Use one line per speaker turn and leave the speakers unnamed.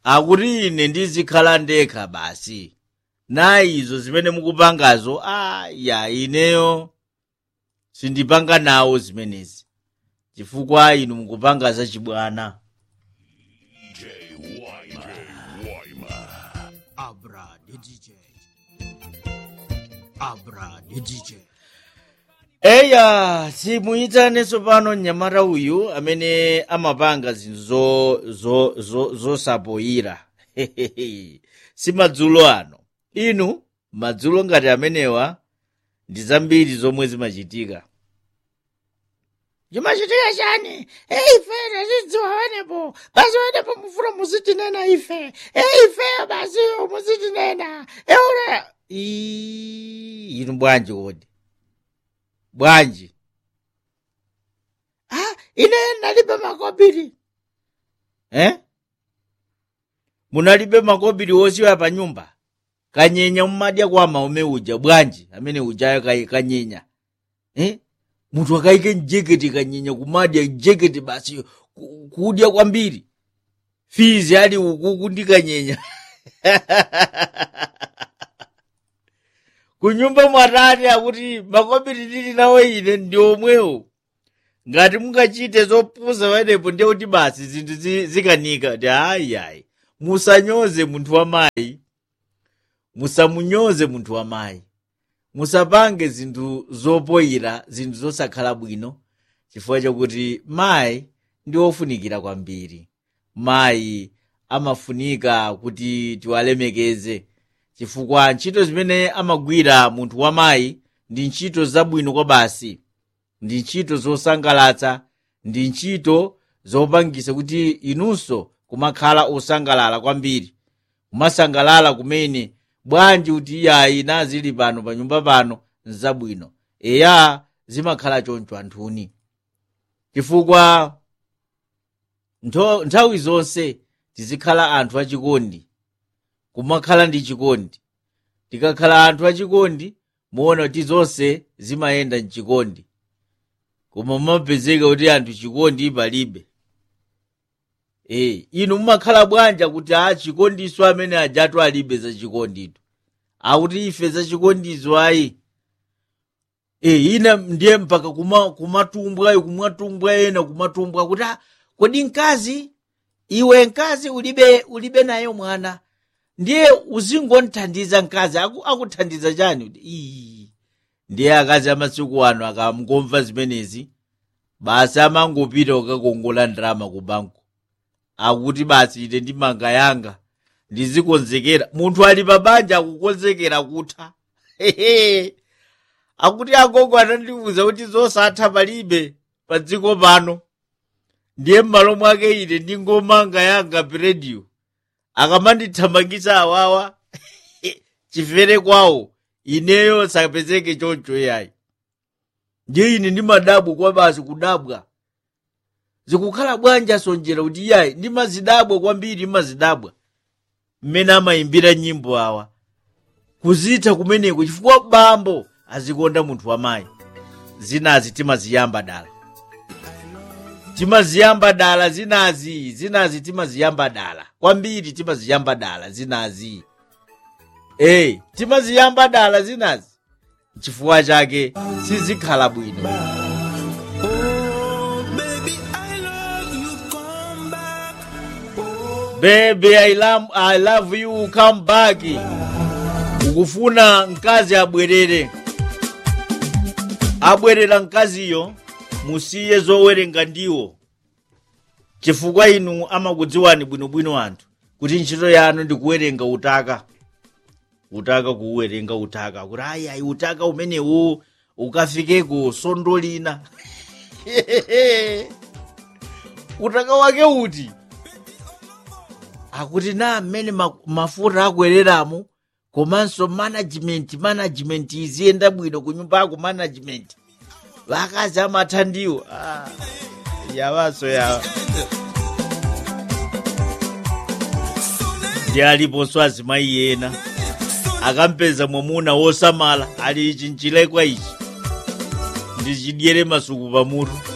akuti ine ndizikhala ndekha basi nayi izo zimene mukupangazo a ya ineyo sindipanga nawo zimenezi chifukwa inu mukupanga zachibwana
Abra the DJ. Abra the DJ.
eya simuyitaneso pano mnyamata uyu amene amapanga zinthu zo- zo- zo- zosapoyira si madzulo ano inu madzulo ngati amenewa ndi zambiri zomwe zimachitika
chimachitika chani ife tachidziwa wenepo basi wenepo mufuna muzitinena ife ife basi muzitinena eure
Ii, inu bwanji kodi bwanji
ah ine ndalibe makobiri
eh? munalibe makobiri wosiwa pa nyumba kanyenya mmadya kwa maume uja bwanji amene ujayo kai- kanyenya eh? munthu akayike mjeketi kanyenya kumadya jeketi basi ku- kudya kwambiri fizi ali ukuku ndi kanyenya kunyumba mwatati akuti makobiri ndili nawo ine ndi omwewo ngati mungachite zopusa padepo ndiye kuti basi zinthu zi- zikanika ti ayiayi musanyoze munthu wamayi musamunyoze munthu wamayi musapange zinthu zopoyira zinthu zosakhala bwino chifukwa chakuti mayi ndi ofunikira kwambiri mayi amafunika kuti tiwalemekeze chifukwa ntchito zimene amagwira munthu wamayi ndi ntchito zabwino kwa basi ndi ntchito zosangalatsa ndi ntchito zopangisa kuti inunso kumakhala osangalala kwambiri kumasangalala kumene bwanji kuti iyayi nazili pano pa nyumba pano nzabwino eya zimakhala choncho anthuni chifukwa ntho- nthawi zonse tizikhala anthu achikondi kumakhala ndi chikondi tikakhala anthu achikondi muona kuti zonse zimayenda mchikondi koma mumapezeka kuti anthu chikondi palibe e inu mumakhala bwanja kuti a chikondiso amene ajatu alibe za chikonditu akuti ife za chikondizo ayi e ina ndiye mpaka kuma- kumatumbwayo kumatumbwa ena kumatumbwa kuti "Ah, kodi mkazi iwe mkazi ulibe ulibe nayo mwana ndiye uzingonthandiza mkazi aku- akuthandiza chani Kuti, "Ii." ndiye akazi amasiku ano akamngomva zimenezi basi amangopita kukakongola ndalama ku banko akuti basi ine ndimanga yanga ndizikonzekera munthu ali pabanja akukonzekera kutha Hehe. akuti agogo anandiwuza kuti zosatha palibe pa dziko pano ndiye m'malo mwake ine ndingomanga yanga pirediyo akamandithamangisa awawa chifere kwawo ineyo sapezeke choncho yayi ndiye ine ndimadabwa kwa basi kudabwa zikukhala bwanja sonjera kuti yayi ndimazidabwa kwambiri ndimazidabwa mmene amayimbira nyimbo awa kuzitha kumeneko chifukwa bambo azikonda munthu wamayi zinazi timaziyamba dala timaziyamba dala zinazi zinazi timaziyamba dala kwambiri timaziyamba dala zinazi eyi timaziyamba dala zinazi chifukwa chake sizikhala bwino baby I love, I love you come back ukufuna mkazi abwerere abwerera mkaziyo musiye zowerenga ndiwo chifukwa inu amakudziwani bwinobwino anthu kuti ntchito yanu ndi kuwerenga utaka utaka kuwerenga utaka kuti ayi ayi utaka umenewu ukafikeko sondo lina utaka wake uti akuti na mmene ma- mafuta akwereramo komanso management management iziyenda bwino kunyumbako management vakazi amathandiwo ah, yawaso yawa ndi aliponso azimayi ena akampeza mwamuna wosamala ali ichi nchilekwa ichi ndichidyere masuku pamutu